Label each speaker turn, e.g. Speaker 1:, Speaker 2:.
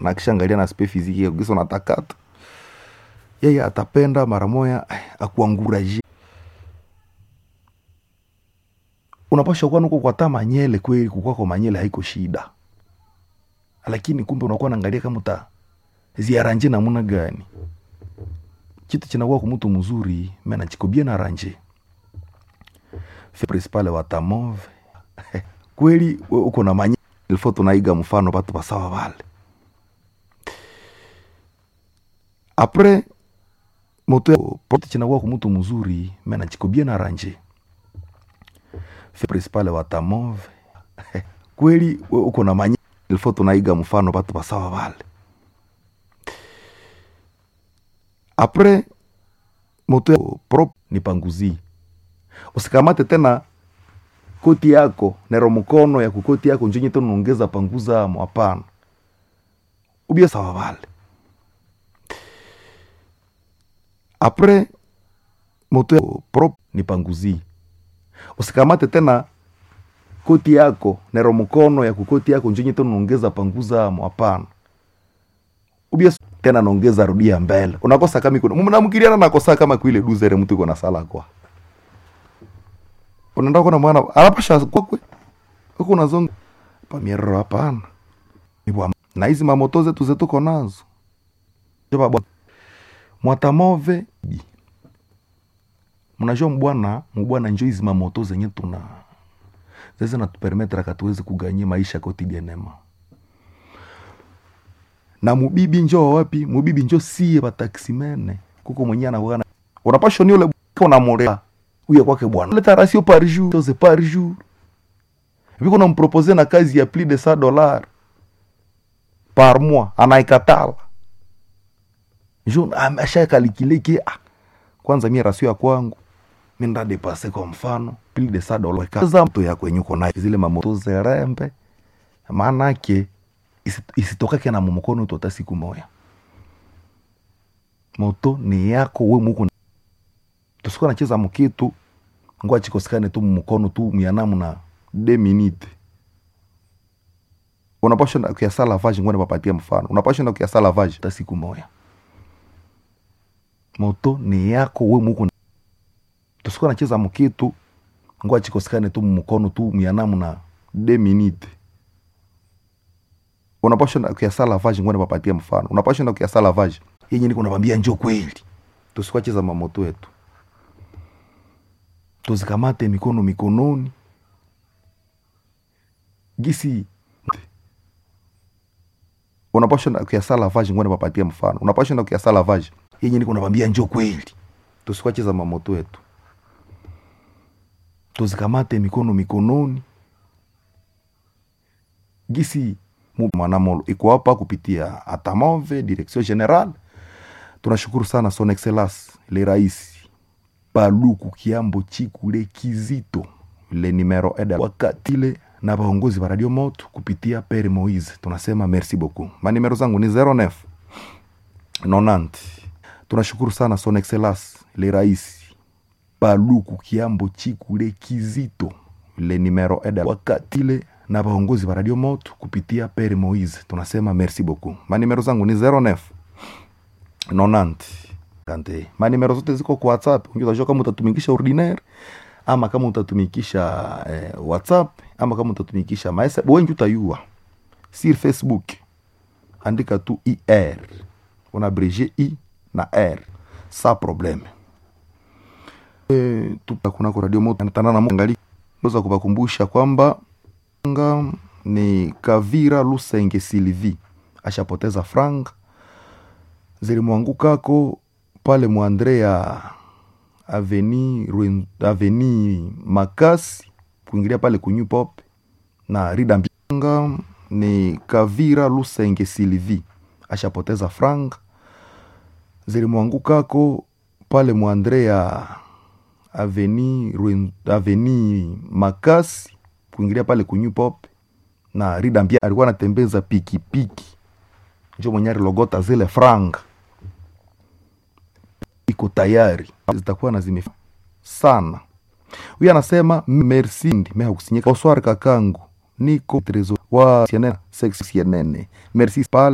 Speaker 1: na akishaangalia na spe fiziki yako gisa unatakata yeye atapenda mara moya eh, akuanguraje unapasha kuwa nuko kwata manyele kweli kukwako manyele haiko shida lakini kumbe unakuwa naangalia kama uta ziaranje namuna gani kitu chinakuwa kumutu mzuri mena chikobie na ranje principale wa tamove kweli we uko na manye ilfo tunaiga mfano batu basawa vale apres moto pote chinakuwa kumutu mzuri mena chikobie na ranje principale wa tamove kweli we uko na manye ilfo tunaiga mfano batu basawa vale apres moto prop ni panguzi usikamate tena koti yako nero mkono ya kukoti yako njenye tena unaongeza panguza amo hapana ubia sawa vale apres moto prop ni panguzi usikamate tena koti yako nero mkono ya kukoti yako njenye tena unaongeza panguza amo hapana ubia tena naongeza rudia mbele unakosa kama iko mnamkiriana nakosa kama kuile duzere mtu iko na sala kwa unaenda kuna mwana anapasha kwakwe huko unazonga pa mierro hapana Ni bwa- na hizi mamoto zetu zetuko nazo Jeba bwa- mwatamove bi. mnajua mbwana mbwana njo hizi mamoto zenye tuna zeze natupermetra katuwezi kuganyia maisha kotidienema na mubibi njo wapi mubibi njo sie bataksimene kuko mwenye anakuwa unapasha ni ule unamolea uye kwake bwana leta ratio par jour chose par jour viko nampropose na kazi ya plus de 100 dollars par mois anaikatala njo ashakalikile ke ah, kwanza mie rasio ya kwangu mi ndadepase kwa mfano plus de 100 dollars kaza mto yako yenye uko nayo zile mamoto zerembe maanake isi- isitokake na mumukono tota siku moya moto ni yako we muko tusikuwa nacheza mukitu ngwa chikosikane tu mumukono tu mianamu na de minute unapasha na kiasa lavage ngwa nipapatia mfano unapasha na kiasa lavage ta siku moya moto ni yako we muko tusikuwa nacheza mukitu ngwa chikosikane tu mumukono tu mianamu na de minute unapasha na kiasa lavage ngwa nipapatia mfano unapasha na kiasa lavage yenye niko nabambia njo kweli tusikwacheza mamoto yetu tuzikamate mikono mikononi gisi unapasha na kiasa lavage ngwa nipapatia mfano unapasha na kiasa lavage yenye niko nabambia njo kweli tusikwacheza mamoto yetu tuzikamate mikono mikononi gisi mu- mwanamolo iko hapa kupitia atamove direction general tunashukuru sana son excellence le rais paluku kiambo chikule kizito le numero eda wakatile na vaongozi va radio moto kupitia pere moise tunasema merci beaucoup manimero zangu ni 09 90 tunashukuru sana son excellence le rais paluku kiambo chikule kizito le numero eda wakatile na vaongozi va radio moto kupitia pere moise tunasema merci beaucoup manimero zangu ni 09 90 kante manimero zote ziko kwa whatsapp unajua kama utatumikisha ordinaire ama kama utatumikisha eh, whatsapp ama kama utatumikisha maesa wengi utayua sur facebook andika tu ir una abrege i na r sa probleme e, kunako radio moto tanana mwangali weza kuvakumbusha kwamba nga ni kavira lusenge silvi ashapoteza franga zilimwangukako pale mwandrea aveni Rwen- aveni makasi kuingilia pale kunyu pop na rida mbanga ni kavira lusenge silvi ashapoteza franga zilimwangukako pale mwandrea aveni Rwen- aveni makasi kuingilia pale kunyu pop na rida mbia alikuwa anatembeza pikipiki njo mwenye alilogota zile franga iko tayari zitakuwa na zime sana huyu anasema merci ndi meha kusinyeka oswar kakangu niko trezo wa CNN sex CNN merci pale